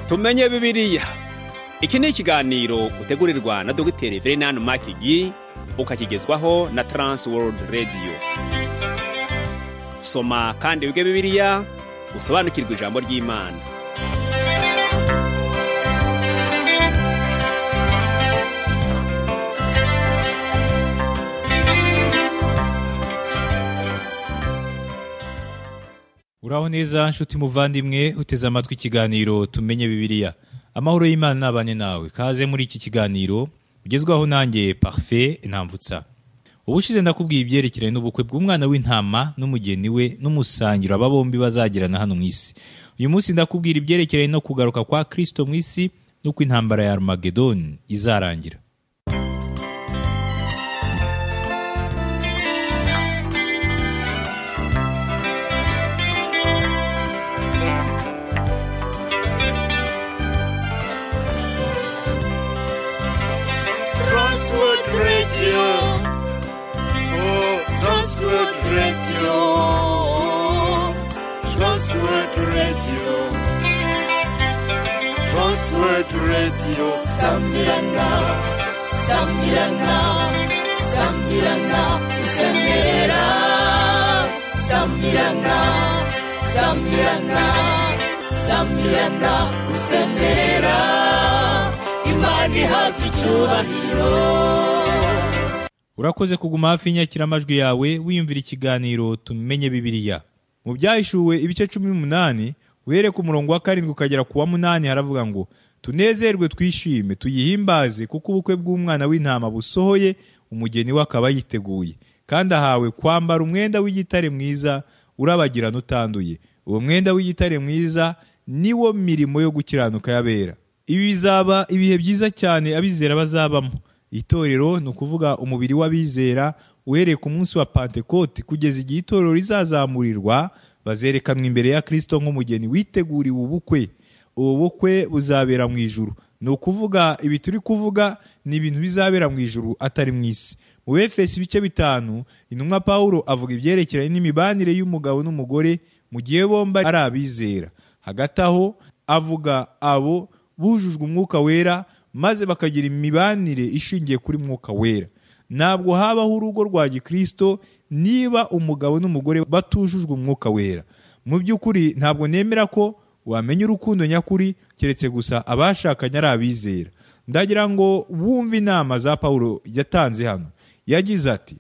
tumenye bibiriya iki ni ikiganiro utegurirwa na dogiteri verenani makigi ukakigezwaho na taransi worudi radiyo soma kandi wige bibiriya usobanukirwe ijambo ry'imana uraho neza nshuti muvandimwe uteze amatwi ikiganiro tumenye bibiriya amahoro y'imana n'abane nawe kaze muri iki kiganiro ugezwaho nanjye parufe ntambutsa ubushize ndakubwiye ibyerekeranye n'ubukwe bw'umwana w'intama n'umugeni we n'umusangiro aba bombi bazagirana hano mu isi uyu munsi ndakubwira ibyerekeranye no kugaruka kwa kirisito mu isi n'uko intambara ya arumagedoni izarangira Transworld Radio. Oh, Transworld Radio. Transworld Radio. Transworld Radio. Sambirana. Sambirana. Sambirana. Usembera. Sambirana. Sambirana. Sambirana. Usembera. Imana ihabwa icyubahiro. urakoze kuguma hafi y'inyakiramajwi yawe wiyumvira ikiganiro tumenye bibiriya mu byahishuwe ibice cumi n'umunani uhereye ku murongo wa karindwi ukagera ku wa munani haravuga ngo tunezerwe twishime tuyihimbaze kuko ubukwe bw'umwana w'intama busohoye umugeni we akaba yiteguye kandi ahawe kwambara umwenda w'igitare mwiza urabagirana utanduye uwo mwenda w'igitare mwiza niwo mirimo yo gukiranuka y'abera ibi bizaba ibihe byiza cyane abizera bazabamo itorero ni ukuvuga umubiri w'abizera uhereye ku munsi wa pantekoti kugeza igihe itorero rizazamurirwa bazerekanwa imbere ya kirisito nk'umugeni witeguriwe ubukwe ubu bukwe buzabera mu ijuru ni ukuvuga ibi turi kuvuga ni ibintu bizabera mu ijuru atari mu isi mu befesi ibice bitanu intumwa pawulo avuga ibyerekeranye n'imibanire y'umugabo n'umugore mu gihe bombi ari abizera hagati aho avuga abo bujujwe umwuka wera maze bakagira imibanire ishingiye kuri mwuka wera ntabwo habaho urugo rwa gikristo niba umugabo n'umugore batujujwe umwuka wera mu by'ukuri ntabwo nemera ko wamenya urukundo nyakuri keretse gusa abashakanye ari abizera ndagira ngo wumve inama za pawulo yatanze hano yagize ati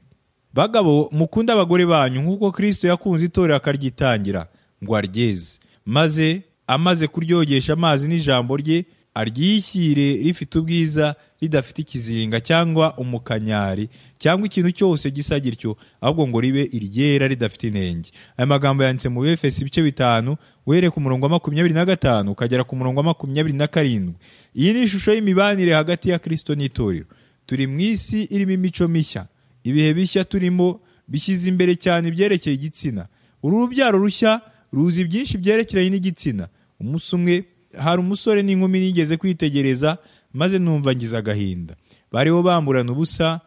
bagabo mukunde abagore banyu nk'uko kristo yakunze itorero akaryitangira ngo aryeze maze amaze kuryogesha amazi n'ijambo rye aryishyire rifite ubwiza ridafite ikizinga cyangwa umukanyari cyangwa ikintu cyose gisa gityo ahubwo ngo ribe iryera ridafite inenge aya magambo yanditse mu befesi ibice bitanu uhereye ku murongo wa makumyabiri na gatanu ukagera ku murongo wa makumyabiri na karindwi iyi ni ishusho y'imibanire hagati ya kristo n'itorero turi mu isi irimo imico mishya ibihe bishya turimo bishyize imbere cyane ibyerekeye igitsina uru rubyaro rushya ruzi byinshi byerekeranye n'igitsina umunsi umwe hari umusore n'inkumi nigeze kwitegereza maze numva ngize agahinda bariho bamburana ubusa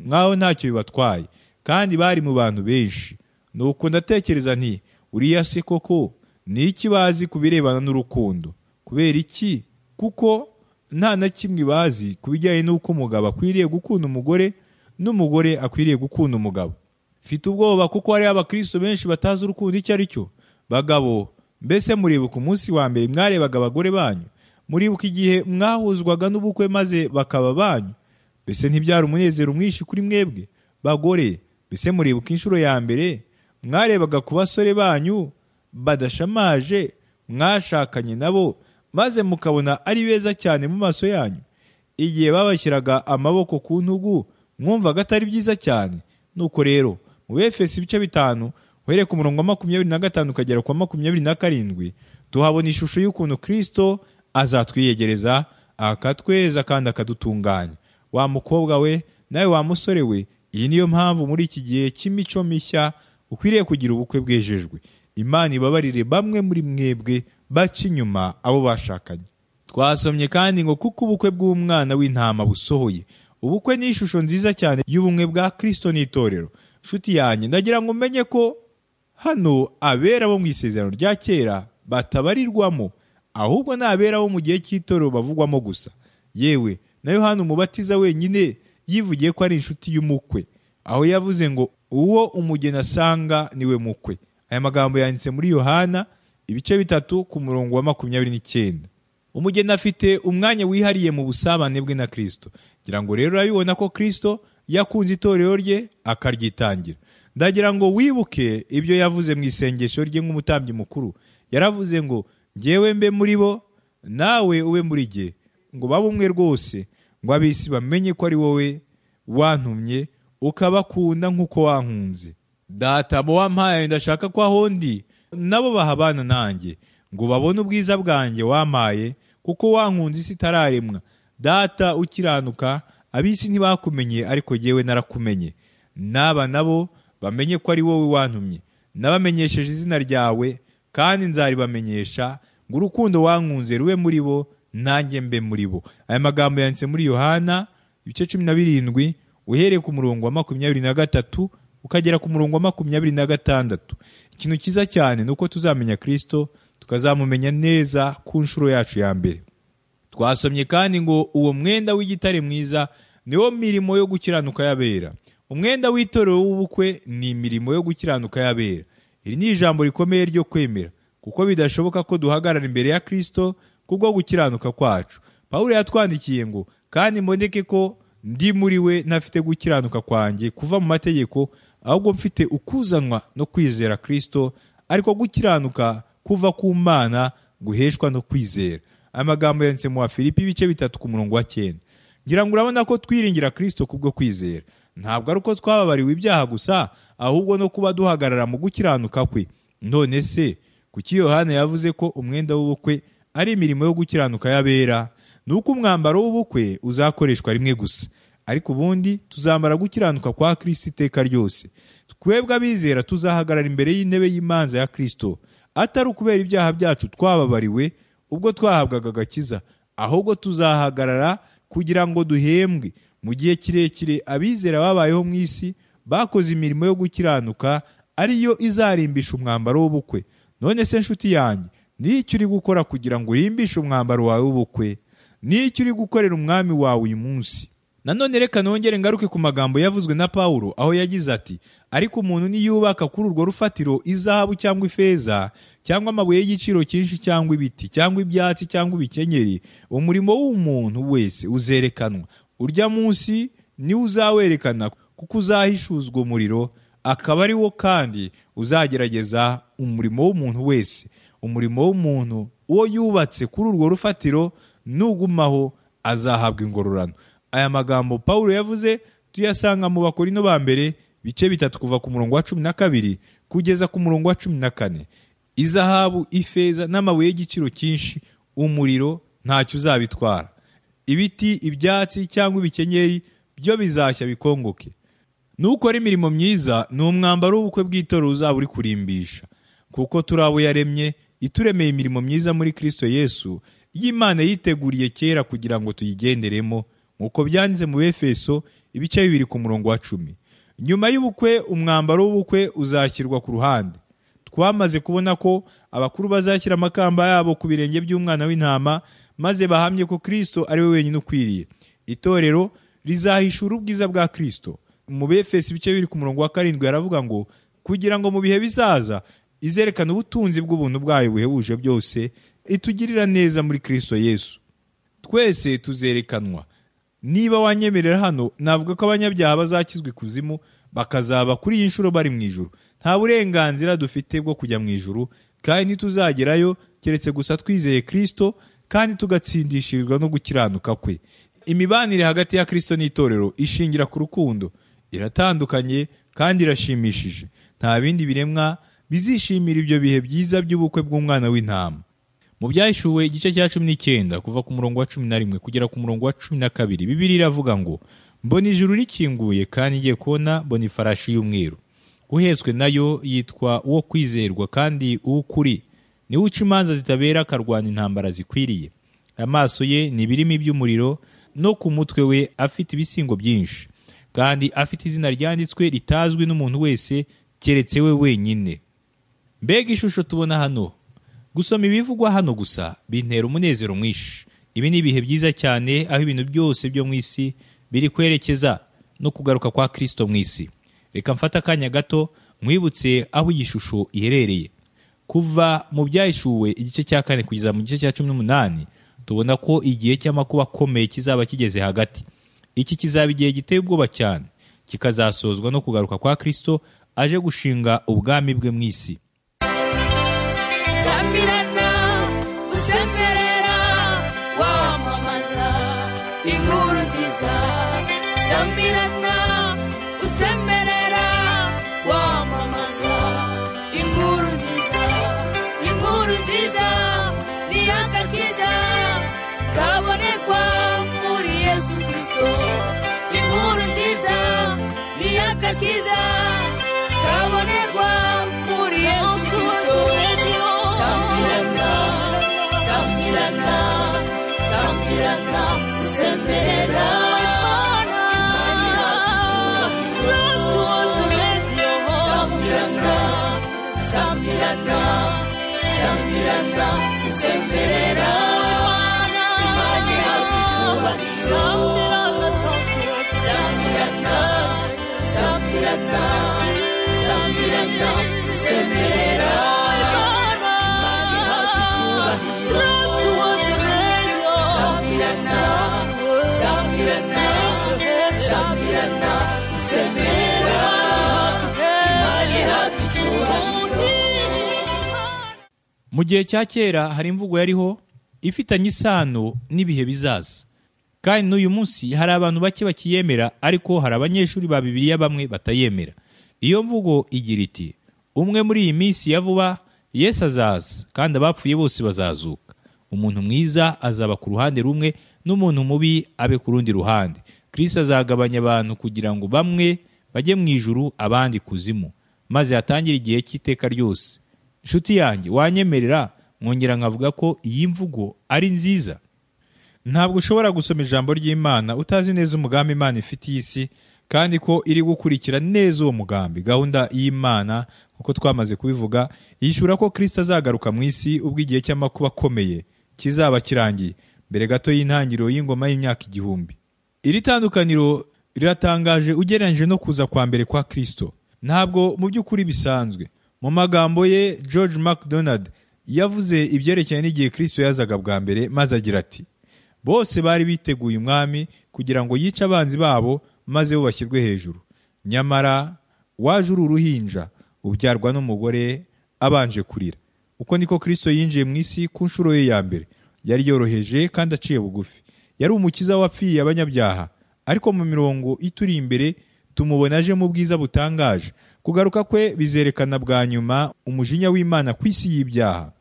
nk'aho ntacyo bibatwaye kandi bari mu bantu benshi nuko ndatekereza nti uriya se koko ni iki bazi ku birebana n'urukundo kubera iki kuko nta na kimwe bazi ku bijyanye n'uko umugabo akwiriye gukunda umugore n'umugore akwiriye gukunda umugabo mfite ubwoba kuko hariho abakristo benshi batazi urukundo icyo ari cyo bagabo mbese muribuka umunsi wa mbere mwarebaga abagore banyu muribuka igihe mwahuzwaga n'ubukwe maze bakaba banyu mbese ntibyari umunezero mwinshi kuri mwebwe bagore mbese muribuka inshuro ya mbere mwarebaga ku basore banyu badashamaje mwashakanye nabo maze mukabona ari beza cyane mu maso yanyu igihe babashyiraga amaboko ku ntugu mwumvaga atari byiza cyane nuko rero mu befesi ibice bitanu uhereye ku murongo wa makumyabiri na gatanu ukagera ku wa makumyabiri na karindwi tuhabona ishusho y'ukuntu kirisito azatwiyegereza akatweza kandi akadutunganya wa mukobwa we nawe wa musore we iyi niyo mpamvu muri iki gihe cy'imico mishya ukwiriye kugira ubukwe bwejejwe imana ibabarire bamwe muri mwebwe baca inyuma abo bashakanye twasomye kandi ngo kuko ubukwe bw'umwana w'intama busohoye ubukwe ni ishusho nziza cyane y'ubumwe bwa kirisito n'itorero nshuti yanjye ndagira ngo umenye ko hano abera bo mu isezerano rya kera batabarirwamo ahubwo nabera bo mu gihe cy'itorero bavugwamo gusa yewe na yohani umubatiza wenyine yivugiye ko ari inshuti y'umukwe aho yavuze ngo uwo umugeni asanga niwe mukwe aya magambo yanditse muri yohana ibice bitatu ku murongo wa makumyabiri n'icyenda umugeni afite umwanya wihariye mu busabane bwe na kirisito ngira ngo rero urabibona ko kirisito yakunze itorero rye akaryitangira ndagira ngo wibuke ibyo yavuze mu isengesho rye nk'umutambyi mukuru yaravuze ngo ngewe mbe muri bo nawe ube muri jye ngo babe umwe rwose ngo abisi bamenye ko ari wowe wantumye ukabakunda nk'uko wankunze data abo wampaye ndashaka ko aho ndi nabo bahabana nanjye ngo babone ubwiza bwanjye wampaye kuko wankunze isi itararemwa data ukiranuka abisi ntibakumenye ariko yewe narakumenye n'aba nabo bamenye ko ari wowe wantumye nabamenyesheje izina ryawe kandi nzaribamenyesha ngo urukundo wankunze rube muri bo nanjye mbe muri bo aya magambo yanditse muri yohana ibice cumi na birindwi uhereye ku murongo wa makumyabiri na gatatu ukagera ku murongo wa makumyabiri na gatandatu ikintu cyiza cyane ni uko tuzamenya kirisito tukazamumenya neza ku nshuro yacu ya mbere twasomye kandi ngo uwo mwenda w'igitare mwiza niwo mirimo yo gukiranuka y'abera umwenda w'itorero w'ubukwe ni imirimo yo gukiranuka y'abera iri ni ijambo rikomeye ryo kwemera kuko bidashoboka ko duhagarara imbere ya kirisito kubwo gukiranuka kwacu pawulo yatwandikiye ngo kandi mboneke ko ndi muri we ntafite gukiranuka kwanjye kuva mu mategeko ahubwo mfite ukuzanwa no kwizera kirisito ariko gukiranuka kuva ku mana guheshwa no kwizera amagambo yanditse mu wa filipi ibice bitatu ku murongo wa cyenda ngira ngo urabona ko twiringira kirisito kubwo kwizera ntabwo ari uko twababariwe ibyaha gusa ahubwo no kuba duhagarara mu gukiranuka kwe none se kuki yohana yavuze ko umwenda w'ubukwe ari imirimo yo gukiranuka y'abera ni uko umwambaro w'ubukwe uzakoreshwa rimwe gusa ariko ubundi tuzamara gukiranuka kwa kirisito iteka ryose twebwe abizera tuzahagarara imbere y'intebe y'imanza ya kirisito atari ukubera ibyaha byacu twababariwe ubwo twahabwaga agakiza ahubwo tuzahagarara kugira ngo duhembwe mu gihe kirekire abizera babayeho mu isi bakoze imirimo yo gukiranuka ariyo izarimbisha umwambaro w'ubukwe none se nshuti yanjye ni iki uri gukora kugira ngo urimbishe umwambaro wawe w'ubukwe ni iki uri gukorera umwami wawe uyu munsi nanone reka nongere ngaruke ku magambo yavuzwe na pawulo aho yagize ati ariko umuntu niyubaka kuri urwo rufatiro izahabu cyangwa ifeza cyangwa amabuye y'igiciro cyinshi cyangwa ibiti cyangwa ibyatsi cyangwa ibikenyeri umurimo w'umuntu wese uzerekanwa urya munsi niwo uzawerekana kuko uzahishuzwa umuriro akaba ari wo kandi uzagerageza umurimo w'umuntu wese umurimo w'umuntu uwo yubatse kuri urwo rufatiro nugumaho azahabwa ingororano aya magambo paul yavuze tuyasanga mu bakorino ba mbere bice bitatu kuva ku murongo wa cumi na kabiri kugeza ku murongo wa cumi na kane izahabu ifeza n'amabuye y'igiciro cyinshi umuriro ntacyo uzabitwara ibiti ibyatsi cyangwa ibikenyeri byo bizashya bikongoke nukora imirimo myiza ni umwambaro w'ubukwe bw'itorero uzaba uri kurimbisha kuko turi abo yaremye ituremeye imirimo myiza muri kirisito yesu y'imana yiteguriye kera kugira ngo tuyigenderemo nk'uko byanditse mu befeso ibice bibiri ku murongo wa cumi nyuma y'ubukwe umwambaro w'ubukwe uzashyirwa ku ruhande twamaze kubona ko abakuru bazashyira amakamba yabo ku birenge by'umwana w'intama maze bahamye ko kirisito ari we wenyine ukwiriye itorero rizahishura ubwiza bwa kirisito mu befesi ibice biri ku murongo wa karindwi yaravuga ngo kugira ngo mu bihe bizaza izerekane ubutunzi bw'ubuntu bwayo buhebuje byose itugirira neza muri kirisito yesu twese tuzerekanwa niba wanyemerera hano navuga ko abanyabyaha bazakizwa ikuzimu bakazaba kuri iyi nshuro bari mu ijoro nta burenganzira dufite bwo kujya mu ijoro kandi ntituzagerayo keretse gusa twizeye kirisito kandi tugatsindishirizwa no gukiranuka kwe imibanire hagati ya kirisito n'itorero ishingira ku rukundo iratandukanye kandi irashimishije nta bindi biremwa bizishimira ibyo bihe byiza by'ubukwe bw'umwana w'intama mu byahishuwe igice cya cumi n'icyenda kuva ku murongo wa cumi na rimwe kugera ku murongo wa cumi na kabiri bibiri iravuga ngo mbona ijuru rikinguye kandi igiye kubona mbona ifarashi y'umweru uhetswe nayo yitwa uwo kwizerwa kandi uw'ukuri niwe uca imanza zitabera akarwana intambara zikwiriye amaso ye ni ibirimi by'umuriro no ku mutwe we afite ibisingo byinshi kandi afite izina ryanditswe ritazwi n'umuntu wese keretse we wenyine mbega ishusho tubona hano gusoma ibivugwa hano gusa bintera umunezero mwinshi ibi ni ibihe byiza cyane aho ibintu byose byo mu isi biri kwerekeza no kugaruka kwa kirisito mu isi reka mfate akanya gato mwibutse aho iyi shusho iherereye kuva mu byahishuwe igice cya kane kugeza mu gice cya cumi n'umunani tubona ko igihe cy'amakuba akomeye kizaba kigeze hagati iki kizaba igihe giteye ubwoba cyane kikazasozwa no kugaruka kwa kirisito aje gushinga ubwami bwe mu isi samirana usemerera wamamaza inkuru nziza samirana usemerera wamamaza inkuru nziza inkuru nziza niyagakiza kabonekwa muri yesu kristo inkuru nziza niyagakiza kabonekwa muri yesu kristo samirana samirana samirana usemerera Imani yacu. Samirana, samirana samirana usemerera imana yacu icyubahiro samirana samirana samirana usemerera imana yacu icyubahiro samirana samirana samirana usemerera imana yacu icyubahiro mu gihe cya kera hari imvugo yariho ifitanye isano n'ibihe bizaza kandi n'uyu munsi hari abantu bake bakiyemera ariko hari abanyeshuri ba bibiliya bamwe batayemera iyo mvugo igira iti umwe muri iyi minsi ya vuba yesu azaza kandi abapfuye bose bazazuka umuntu mwiza azaba ku ruhande rumwe n'umuntu mubi abe ku rundi ruhande kirisi azagabanya abantu kugira ngo bamwe bajye mu ijuru abandi kuzimu maze hatangire igihe cy'iteka ryose inshuti yanjye wanyemerera mwongera nkavuga ko iyi mvugo ari nziza ntabwo ushobora gusoma ijambo ry'imana utazi neza umugambi imana ifite iyi si kandi ko iri gukurikira neza uwo mugambi gahunda y'imana nk'uko twamaze kubivuga yishyura ko kirisita azagaruka mu isi ubwo igihe cy'amakuba akomeye kizaba kirangiye mbere gato y'intangiriro y'ingoma y'imyaka igihumbi iri tandukaniro riratangaje ugereranyije no kuza kwa mbere kwa kirisito ntabwo mu by'ukuri bisanzwe mu magambo ye george macdonald yavuze ibyerekeranye n'igihe kirisito yazaga bwa mbere maze agira ati bose bari biteguye umwami kugira ngo yice abanzi babo maze bo bashyirwe hejuru nyamara waje uri uruhinja ubyarwa n'umugore abanje kurira uko niko kirisito yinjiye mu isi ku nshuro ye ya mbere yari yoroheje kandi aciye bugufi yari umukiza wapfiriye abanyabyaha ariko mu mirongo ituri imbere tumubona aje mu bwiza butangaje kugaruka kwe bizerekana bwa nyuma umujinya w'imana ku isi y'ibyaha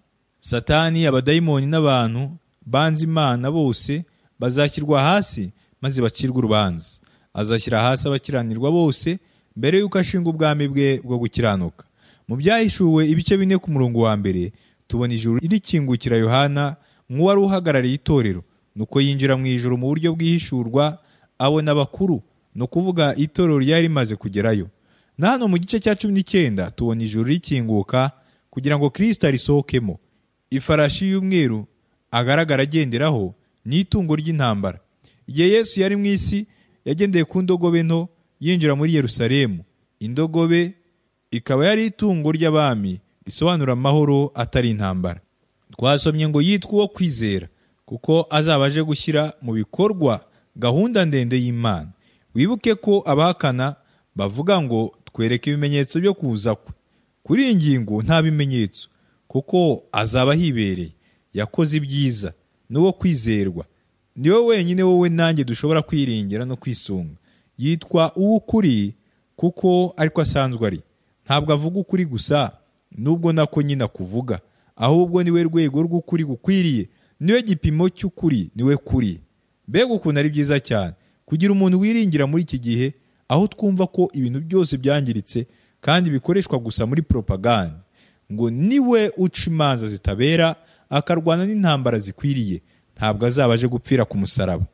satani abadayimoni n'abantu banze imana bose bazashyirwa hasi maze bacirwe urubanza azashyira hasi abakiranirwa bose mbere y'uko ashinga ubwami bwe bwo gukiranuka mu byahishuwe ibice bine ku murongo wa mbere tubona ijuru irikingukira yohana nk'uwari uhagarariye itorero nuko yinjira mu ijuru mu buryo bwihishurwa abona abakuru ni ukuvuga itorero ryari rimaze kugerayo na hano mu gice cya cumi n'icyenda tubona ijuru rikinguka kugira ngo kirisita arisohokemo ifarashi y'umweru agaragara agenderaho ni itungo ry'intambara igihe yesu yari mu isi yagendeye ku ndogobe nto yinjira muri yerusalemu indogobe ikaba yari itungo ry'abami risobanura amahoro atari intambara twasomye ngo yitwa uwo kwizera kuko azaba aje gushyira mu bikorwa gahunda ndende y'imana wibuke ko abahakana bavuga ngo twereke ibimenyetso byo kuza kwe kuri iyi ngingo nta bimenyetso kuko azaba ahibereye yakoze ibyiza n'uwo kwizerwa niwe wenyine wowe nanjye dushobora kwiringira no kwisunga yitwa uw'ukuri kuko ariko asanzwe ari ntabwo avuga ukuri gusa n'ubwo nako nyine akuvuga ahubwo niwe rwego rw'ukuri gukwiriye niwe gipimo cy'ukuri niwe kuri mbega ukuntu ari byiza cyane kugira umuntu wiringira muri iki gihe aho twumva ko ibintu byose byangiritse kandi bikoreshwa gusa muri propaganda ngo niwe uca imanza zitabera akarwana n'intambara zikwiriye ntabwo azaba aje gupfira ku musaraba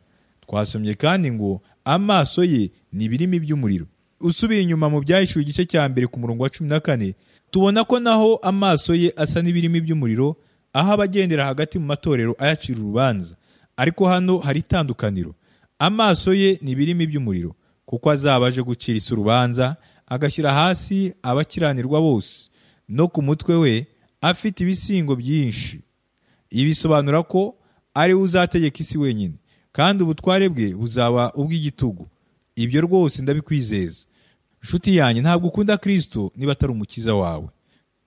twasomye kandi ngo amaso ye ni ibirimi by'umuriro usubiye inyuma mu byahishuwe igice cya mbere ku murongo wa cumi na kane tubona ko naho amaso ye asa n'ibirimi by'umuriro aho abagendera hagati mu matorero ayacira urubanza ariko hano hari itandukaniro amaso ye ni birimi by'umuriro kuko azaba aje gucira isi urubanza agashyira hasi abakiranirwa bose no ku mutwe we afite ibisingo byinshi ibi bisobanura ko ari we uzategeka isi wenyine kandi ubutware bwe buzaba ubw'igitugu ibyo rwose ndabikwizeza nshuti yanjye ntabwo ukunda kirisito niba atari umukiza wawe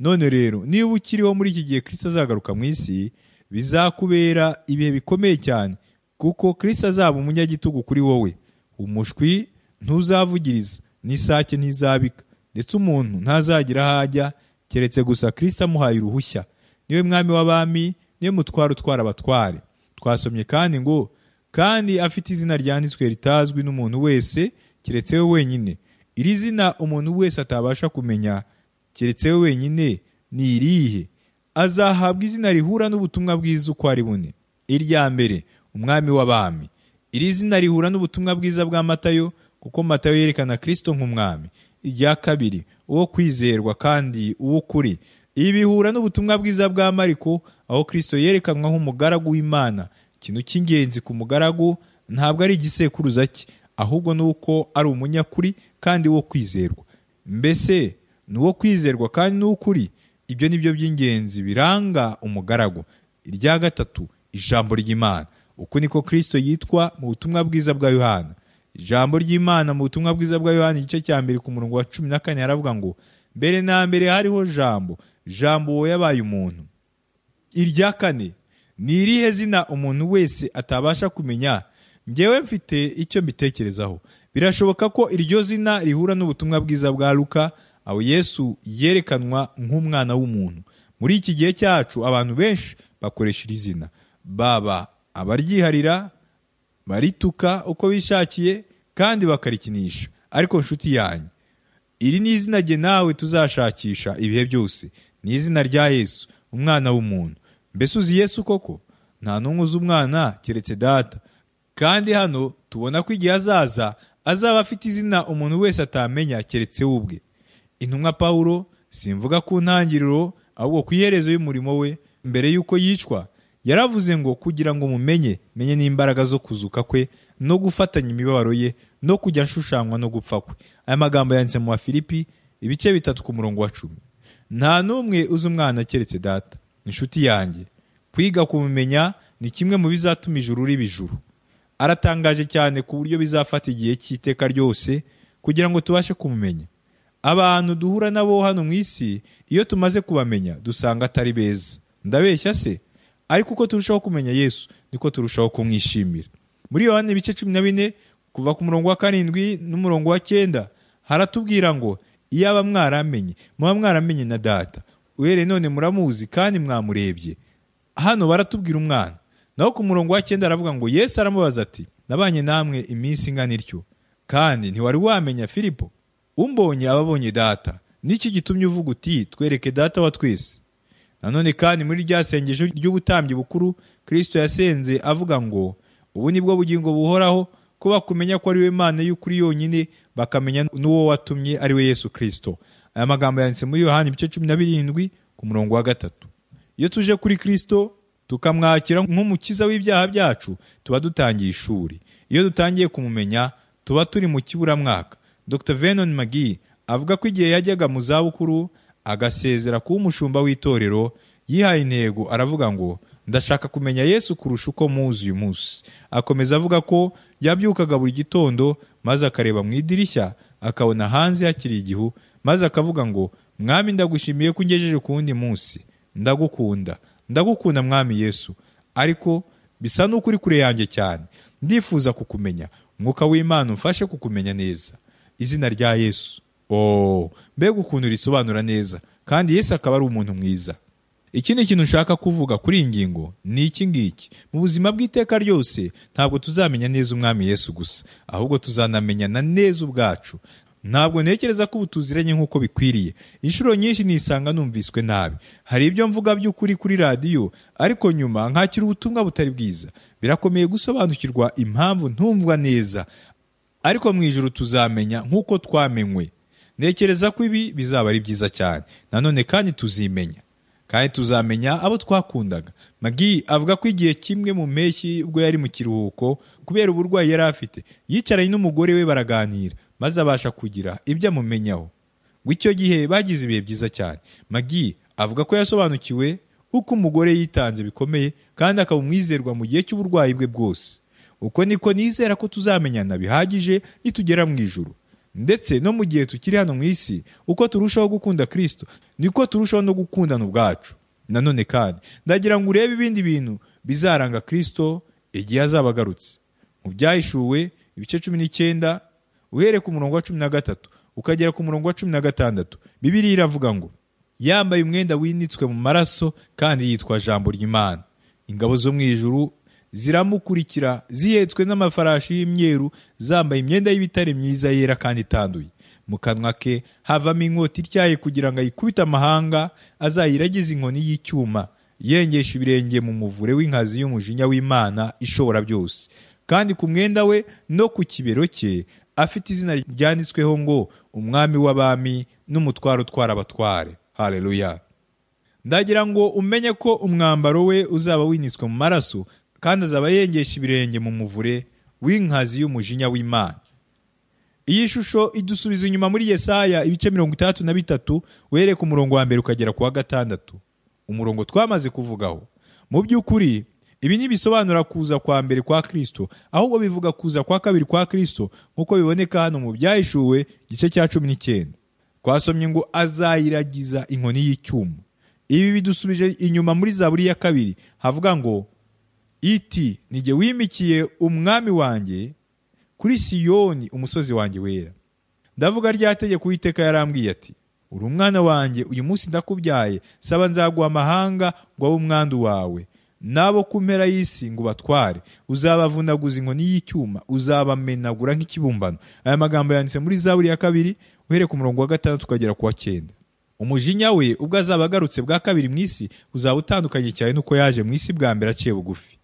none rero niba ukiriho muri iki gihe kirisito azagaruka mu isi bizakubera ibihe bikomeye cyane kuko kirisito azaba umunyagitugu kuri wowe umushwi ntuzavugiriza n'isake ntizabika ndetse umuntu ntazagira aho ajya keretse gusa kirisito amuhaye uruhushya niwe mwami w'abami niwe mutware utwara abatware twasomye kandi ngo kandi afite izina ryanditswe ritazwi n'umuntu wese keretse we wenyine iri zina umuntu wese atabasha kumenya keretse we wenyine ni irihe azahabwa izina rihura n'ubutumwa bwiza uko ari bune irya mbere umwami w'abami iri zina rihura n'ubutumwa bwiza bwa matayo kuko matayo yerekana kirisito nk'umwami irya kabiri uwo kwizerwa kandi uw'ukuri ibi bihura n'ubutumwa bwiza bwa mariko aho kirisito yerekanwa nk'umugaragu w'imana ikintu cy'ingenzi ku mugaragu ntabwo ari igisekuruza cye ahubwo ni uko ari umunyakuri kandi wo kwizerwa mbese ni uwo kwizerwa kandi n'ukuri ibyo ni byo by'ingenzi biranga umugaragu irya gatatu ijambo ry'imana uku niko kirisito yitwa mu butumwa bwiza bwa yohana ijambo ry'imana mu butumwa bwiza bwa yohana igice cya mbere ku murongo wa cumi na kane haravuga ngo mbere na mbere hariho jambo jambo uwo yabaye umuntu irya kane ni irihe zina umuntu wese atabasha kumenya ngewe mfite icyo mbitekerezaho birashoboka ko iryo zina rihura n'ubutumwa bwiza bwa luka aho yesu yerekanwa nk'umwana w'umuntu muri iki gihe cyacu abantu benshi bakoresha iri zina baba abaryiharira barituka uko bishakiye kandi bakarikinisha ariko nshuti yanjye iri ni izina rye nawe tuzashakisha ibihe byose ni izina rya yesu umwana w'umuntu mbese uzi yesu koko nta n'umwe uzi umwana keretse data kandi hano tubona ko igihe azaza azaba afite izina umuntu wese atamenya keretse we ubwe intumwa pawulo simvuga ku ntangiriro ahubwo ku iherezo y'umurimo we mbere y'uko yicwa yaravuze ngo kugira ngo mumenye menye n'imbaraga zo kuzuka kwe no gufatanya imibabaro ye no kujya nshushanywa no gupfa kwe aya magambo yanditse mu bafilipi ibice bitatu ku murongo wa cumi nta n'umwe uzi umwana keretse data inshuti yanjye kwiga kumumenya ni kimwe mu bizatuma ijuru riba ijuru aratangaje cyane ku buryo bizafata igihe cy'iteka ryose kugira ngo tubashe kumumenya abantu duhura nabo hano mu isi iyo tumaze kubamenya dusanga atari beza ndabeshya se ariko uko turushaho kumenya yesu niko turushaho kumwishimira muri yohani ibice cumi na bine kuva ku murongo wa karindwi n'umurongo wa cyenda haratubwira ngo iyaba mwaramenye muba mwaramenye na data uhereye none muramuzi kandi mwamurebye hano baratubwira umwana naho ku murongo wa cyenda aravuga ngo yesu aramubaza ati nabanye namwe iminsi ingana ityo kandi ntiwari wamenya filipo umbonye ababonye data n'iki gitumye uvuga uti twereke data wa twese nanone kandi muri rya sengesho ry'ubutambyi bukuru kirisito yasenze avuga ngo ubu ni bwo bugingo buhoraho ko bakumenya ko ari we mana y'ukuri yonyine bakamenya n'uwo watumye ari we yesu kirisito aya magambo yanditse muri yohani ibice cumi na birindwi ku murongo wa gatatu iyo tuje kuri kirisito tukamwakira nk'umukiza w'ibyaha byacu tuba dutangiye ishuri iyo dutangiye kumumenya tuba turi mu kiburamwaka dr venon magi avuga ko igihe yajyaga mu zabukuru agasezera kuba umushumba w'itorero yihaye intego aravuga ngo ndashaka kumenya yesu kurusha uko muzi uyu munsi akomeza avuga ko yabyukaga buri gitondo maze akareba mu idirishya akabona hanze hakiri igihu maze akavuga ngo mwami ndagushimiye ko ungejeje ku wundi munsi ndagukunda ndagukunda mwami yesu ariko bisa n'uko uri kure yanjye cyane ndifuza kukumenya umwuka w'imana umfashe kukumenya neza izina rya yesu oh mbega ukuntu risobanura neza kandi yesu akaba ari umuntu mwiza ikindi kintu nshaka kuvuga kuri iyi ngingo ni iki ngiki mu buzima bw'iteka ryose ntabwo tuzamenya neza umwami yesu gusa ahubwo tuzanamenyana neza ubwacu ntabwo ntekereza ko ubu tuziranye nk'uko bikwiriye inshuro nyinshi nisanga numviswe nabi hari ibyo mvuga by'ukuri kuri radiyo ariko nyuma nkakira ubutumwa butari bwiza birakomeye gusobanukirwa impamvu ntumvwa neza ariko mu ijoro tuzamenya nk'uko twamenywe ntekereza ko ibi bizaba ari byiza cyane nanone kandi tuzimenya kandi tuzamenya abo twakundaga magi avuga ko igihe kimwe mu mpeshyi ubwo yari mu kiruhuko kubera uburwayi yari afite yicaranye n'umugore we baraganira maze abasha kugira ibyo amumenyaho ngo icyo gihe bagize ibihe byiza cyane magi avuga ko yasobanukiwe uko umugore yitanze bikomeye kandi akaba umwizerwa mu gihe cy'uburwayi bwe bwose uko niko nizera ko tuzamenyana bihagije nitugera mu ijuru ndetse no mu gihe tukiri hano mu isi uko turushaho gukunda kirisito niko turushaho no gukundana ubwacu nanone kandi ndagira ngo urebe ibindi bintu bizaranga kirisito igihe azaba agarutse mu byahishuwe ibice cumi n'icyenda uhereye ku murongo wa cumi na gatatu ukagera ku murongo wa cumi na gatandatu bibiriya iravuga ngo yambaye umwenda winitswe mu maraso kandi yitwa jambo ry'imana ingabo zo mu ijuru ziramukurikira zihetswe n'amafarashi y'imyeru zambaye imyenda y'ibitare myiza yera kandi itanduye mu kanwa ke havamo inkota ityaye kugira ngo ayikubite amahanga azayiragize inkoni y'icyuma yengesha ibirenge mu muvure w'inkazi y'umujinya w'imana ishobora byose kandi ku mwenda we no ku kibero cye afite izina ryanditsweho ngo umwami w'abami n'umutwaro utwara abatware hareruya ndagira ngo umenye ko umwambaro we uzaba winitswe mu maraso kandi azaba yengesha ibirenge mu muvure w'inkazi y'umujinya w'imana iyi shusho idusubiza inyuma muri yesaya ibice mirongo itandatu na bitatu were ku murongo wa mbere ukagera ku wa gatandatu umurongo twamaze kuvugaho mu by'ukuri ibi ntibisobanura kuza kwa mbere kwa kirisito ahubwo bivuga kuza kwa kabiri kwa kirisito nk'uko biboneka hano mu byahishuwe igice cya cumi n'icyenda twasomye ngo azayiragiza inkoni y'icyuma ibi bidusubije inyuma muri zaburi ya kabiri havuga ngo iti nige wimikiye umwami wanjye kuri siyoni umusozi wanjye wera ndavuga rya tegeko uwiteka yarambwiye ati uri umwana wanjye uyu munsi ndakubyaye saba nzaguha amahanga ngo abe umwandu wawe n'abo ku mpera y'isi ngo batware uzabavunaguza inkoni y'icyuma uzabamenagura nk'ikibumbano aya magambo yanditse muri zaburi ya kabiri uhere ku murongo wa gatandatu ukagera ku wa cyenda umujinya we ubwo azaba agarutse bwa kabiri mu isi uzaba utandukanye cyane n'uko yaje mu isi bwa mbere aciye bugufi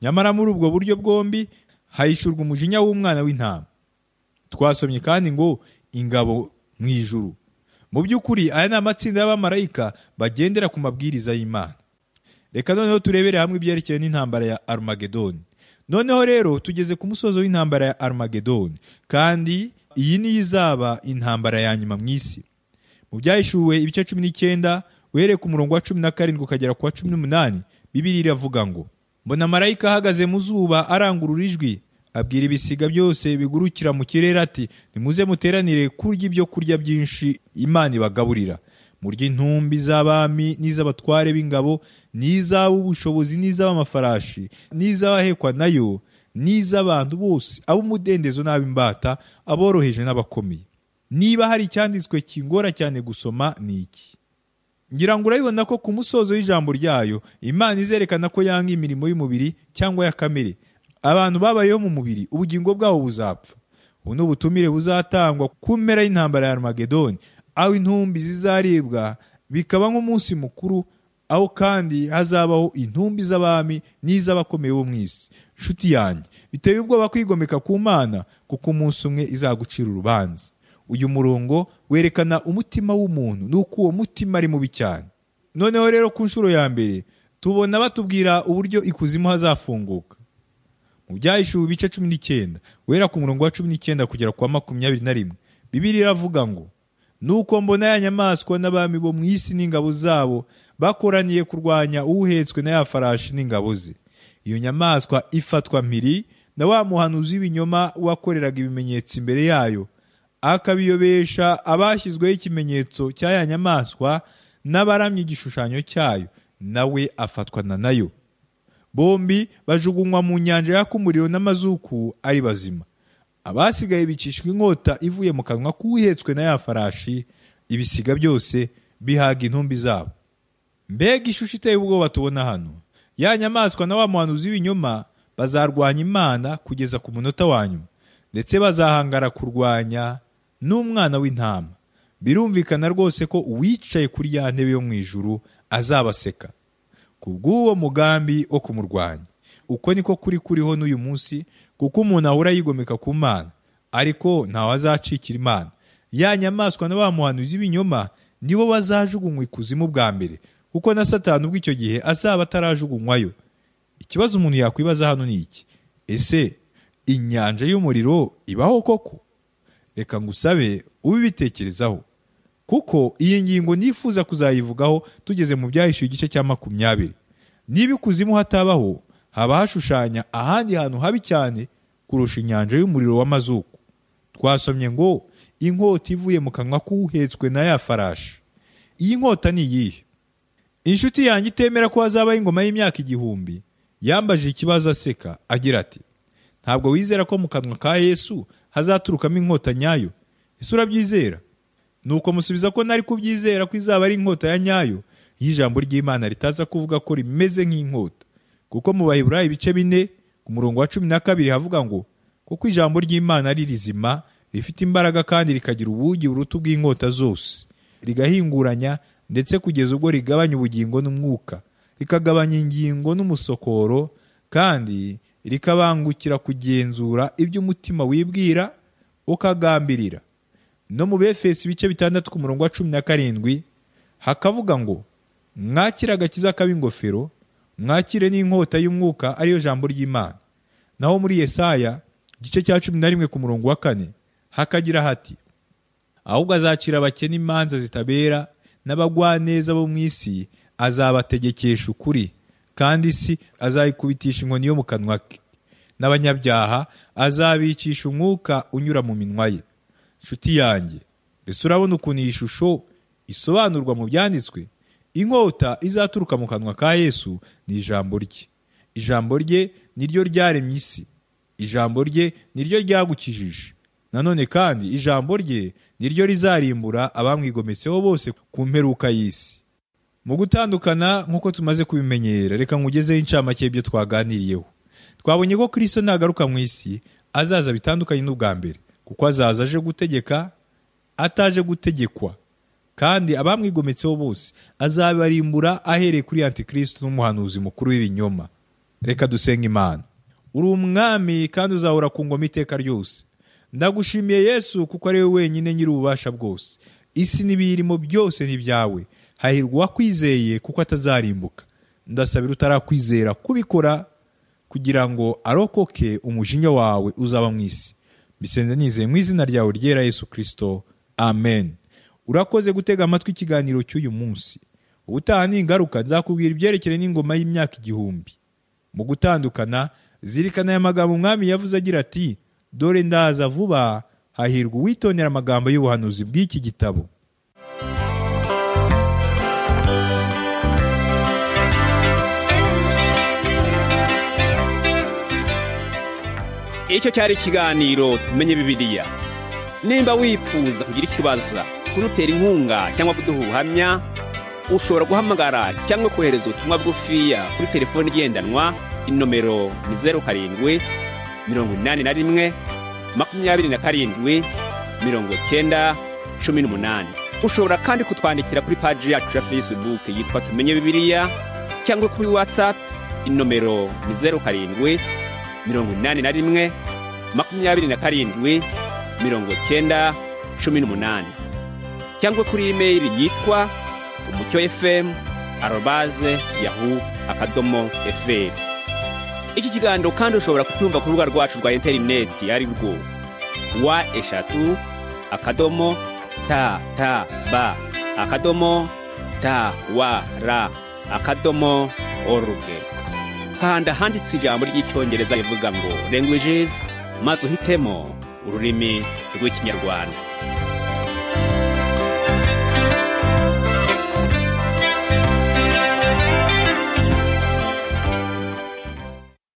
nyamara muri ubwo buryo bwombi hahishurwa umujinya w'umwana w'intama twasomye kandi ngo ingabo mu ijuru mu by'ukuri aya ni amatsinda y'abamarayika bagendera ku mabwiriza y'imana reka noneho turebere hamwe ibyerekeye n'intambara ya arumagedoni noneho rero tugeze ku musozo w'intambara ya arumagedoni kandi iyi niyo izaba intambara ya nyuma mu isi mu byahishuwe ibice cumi n'icyenda uhereye ku murongo wa cumi na karindwi ukagera ku wa cumi n'umunani bibiri iravuga ngo mbona marayika ahagaze mu zuba arangurura ijwi abwira ibisiga byose bigurukira mu kirere ati nimuze muteranire kurya ibyo kurya byinshi imana ibagaburira murya intumbi z'abami n'iz'abatware b'ingabo n'iz'ab'ubushobozi n'iz'ab'amafarashi n'iz'abahekwa nayo n'iz'abantu bose ab'umudendezo n'ab'imbata aboroheje n'abakomeye niba hari icyanditswe kingora cyane gusoma ni iki ngira ngo urabibona ko ku musozo w'ijambo ryayo imana izerekana ko yanga imirimo y'umubiri cyangwa ya kamere abantu babayeho mu mubiri ubugingo bwabo buzapfa ubu ni ubutumire buzatangwa ku mpera y'intambara ya arumagedoni aho intumbi zizaribwa bikaba nk'umunsi mukuru aho kandi hazabaho intumbi z'abami n'iz'abakomeye bo mu isi nshuti yanjye biteye ubwoba kwigomeka ku mana kuko umunsi umwe izagucira urubanza uyu murongo werekana umutima w'umuntu nuko uwo mutima ari mubi cyane noneho rero ku nshuro ya mbere tubona batubwira uburyo ikuzimu hazafunguka mu byahishuwe ibice cumi n'icyenda wera ku murongo wa cumi n'icyenda kugera kwa makumyabiri na rimwe bibiri iravuga ngo nuko mbona ya nyamaswa n'abami bo mu isi n'ingabo zabo bakoraniye kurwanya uwuhetswe na ya farashi n'ingabo ze iyo nyamaswa ifatwa mpiri na wa muhanuzi w'ibinyoma wakoreraga ibimenyetso imbere yayo akabiyobesha abashyizweho ikimenyetso cya ya nyamaswa n'abaramye igishushanyo cyayo nawe afatwa na nayo bombi bajugunywa mu nyanja yaka umuriro n'amazuku ari bazima abasigaye bicishwa inkota ivuye mu kanwa k'uwihetswe na ya farashi ibisiga byose bihaga intumbi zabo mbega ishusho iteye ubwoba tubona hano ya nyamaswa na wa muhanuzi w'ibinyoma bazarwanya imana kugeza ku munota wa nyuma ndetse bazahangara kurwanya n'umwana w'intama birumvikana rwose ko uwicaye kuri ya ntebe yo mu ijuru azabaseka ku bw'uwo mugambi wo kumurwanya uko niko kuri kuriho n'uyu munsi kuko umuntu ahora yigomeka ku mana ariko ntawe azacikira imana ya nyamaswa na ba muhanuzi b'ibinyoma nibo bazajugunywa ikuzimu bwa mbere kuko na satani ubwo icyo gihe azaba atarajugunywayo ikibazo umuntu yakwibaza hano ni iki ese inyanja y'umuriro ibaho koko reka ngusabe ubibitekerezaho kuko iyi ngingo nifuza kuzayivugaho tugeze mu byahishuye igice cya makumyabiri niba ikuzimu hatabaho haba hashushanya ahandi hantu habi cyane kurusha inyanja y'umuriro w'amazuku twasomye ngo inkota ivuye mu kanwa k'uhetswe na ya farashi iyi nkota ni iyihe inshuti yanjye itemera ko hazabaho ingoma y'imyaka igihumbi yambaje ikibazo aseka agira ati ntabwo wizera ko mu kanwa ka yesu hazaturukamo inkota nyayo ese urabyizera nuko musubiza ko nari kubyizera ko izaba ari inkota ya nyayo y'ijambo ry'imana ritaza kuvuga ko rimeze nk'inkota kuko mu baheburayo ibice bine ku murongo wa cumi na kabiri havuga ngo kuko ijambo ry'imana ari rizima rifite imbaraga kandi rikagira ubugi buruta ubw'inkota zose rigahinguranya ndetse kugeza ubwo rigabanya ubugingo n'umwuka rikagabanya ingingo n'umusokoro kandi rikabangukira kugenzura ibyo umutima wibwira ukagambirira no mu befeso ibice bitandatu ku murongo wa cumi na karindwi hakavuga ngo mwakire agakiza k'ab'ingofero mwakire n'inkota y'umwuka ariyo jambo ry'imana naho muri yesaya igice cya cumi na rimwe ku murongo wa kane hakagira hati ahubwo azacira abakene imanza zitabera n'abagwaneza bo mu isi azabategekesha ukuri kandi isi azayikubitisha inkoni yo mu kanwa ke n'abanyabyaha azabicisha umwuka unyura mu minwa ye nshuti yanjye mbese urabona ukuntu iyi shusho isobanurwa mu byanditswe inkota izaturuka mu kanwa ka yesu ni ijambo rye ijambo rye ni ryo ryaremye isi ijambo rye ni ryo ryagukijije nanone kandi ijambo rye ni ryo rizarimbura abamwigometseho bose ku mperuka y'isi mu gutandukana nk'uko tumaze kubimenyera reka nkugezeho incamake y'ibyo twaganiriyeho twabonye ko kirisito nagaruka mu isi azaza bitandukanye n'ubwa mbere kuko azaza aje gutegeka ataje gutegekwa kandi abamwigometseho bose azabarimbura ahereye kuri antikristo n'umuhanuzi mukuru w'ibinyoma reka dusenga imana uri umwami kandi uzahora ku ngoma iteka ryose ndagushimiye yesu kuko ari we wenyine nyiri ububasha bwose isi n'ibiyirimo byose ni ibyawe hahirwa uwakwizeye kuko atazarimbuka ndasabira utarakwizera kubikora kugira ngo arokoke umujinya wawe uzaba mu isi bisenze nizeye mu izina ryawe ryera yesu kirisito amen urakoze gutega amatwi ikiganiro cy'uyu munsi ubutaha ningaruka nzakubwira ibyerekeye n'ingoma y'imyaka igihumbi mu gutandukana zirikana aya magambo umwami yavuze agira ati dore ndaza vuba hahirwa uwitondera amagambo y'ubuhanuzi bw'iki gitabo icyo cyari ikiganiro tumenye bibiliya nimba wifuza kugira icyo ubaza kudutera inkunga cyangwa kuduha ubuhamya ushobora guhamagara cyangwa kohereza ubutumwa bwufiya kuri telefoni igendanwa inomero ni zeru karindwi mirongo inani na rimwe makumyabiri na karindwi mirongo cyenda cumi n'umunani ushobora kandi kutwandikira kuri paji yacu ya facebook yitwa tumenye bibiliya cyangwa kuri whatsapp inomero ni zeru karindwi mirongo inani na rimwe makumyabiri na karindwi mirongo cyenda cumi n'umunani cyangwa kuri imeri yitwa umucyo efemu arobaze yahu akadomo eferi iki kiganiro kandi ushobora kutumva ku rubuga rwacu rwa interineti ari rwo wa eshatu akadomo ta ta ba akadomo ta wa ra akadomo oruge kanda handitse ijambo ry'icyongereza rivuga ngo languages maze uhitemo ururimi rw'ikinyarwanda